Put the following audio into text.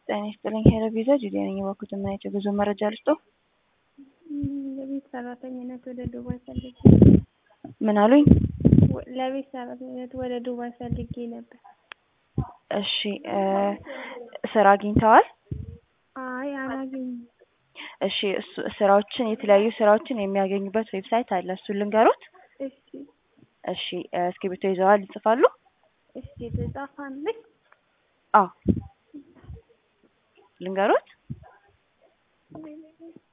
ጤና ይስጥልኝ ሄሎ ቪዛ ጁዴ ነኝ። የበኩት የምናየው የጉዞ መረጃ ልስጦ። ለቤት ሰራተኝነት ወደ ዱባይ ፈልጌ ምን አሉኝ? ለቤት ሰራተኝነት ወደ ዱባይ ፈልጌ ነበር። እሺ ስራ አግኝተዋል? አይ አላገኝም። እሺ እሱ ስራዎችን የተለያዩ ስራዎችን የሚያገኙበት ዌብሳይት አለ። እሱን ልንገሮት? እሺ እሺ እስክሪብቶ ይዘዋል? ይጽፋሉ? እሺ ትጻፋለች? አዎ ልንገሮት?